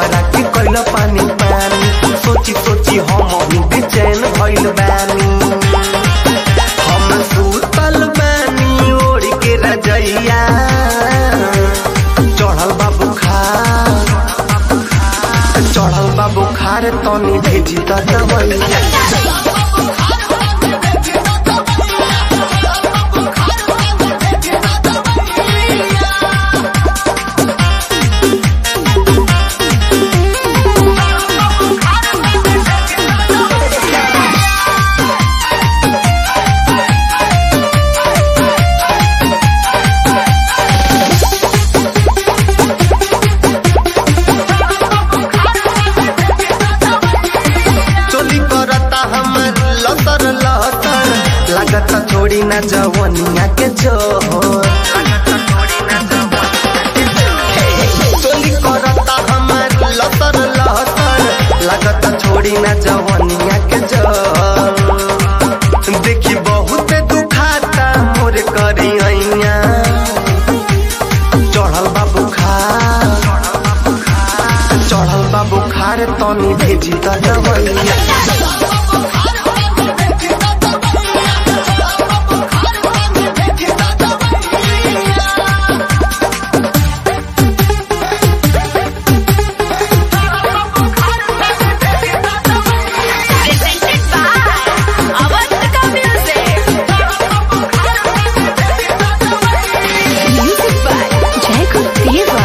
हमारा के कैल पानी पानी सोची सोची हम ही बेचैन भइल बानी हम सुतल बानी ओढ़ के रजैया चढ़ल बा बुखार चढ़ल बा बुखार तनी भेजी त दवैया चोली करता हमर लतर लतर लागता छोड़ी ना जवनिया के जोर चोली करता हमर लतर लतर लागता छोड़ी ना जवनिया के जोर देखी बहुत दुखाता मोर करी ऐया चढ़ल बा बुखार चढ़ल बा बुखार तनी भेजी त दवैया Presented by Avantika Music. Music by Jacob Deva.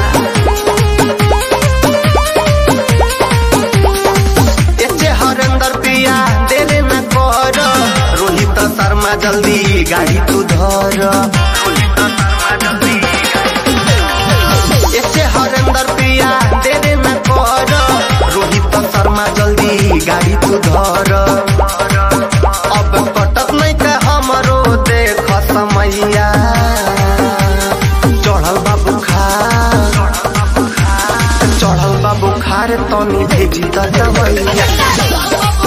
एचे Harendra पिया देले न कर रोहित शर्मा जल्दी गाड़ी तू धर एचे हरेंद्र पिया देले न कर रोहित शर्मा जल्दी गाड़ी तू धर अब कटत नहीं के हमरो देख समैया चढ़ल बा बुखार चढ़ल बा बुखार तनी भेजी त दवैया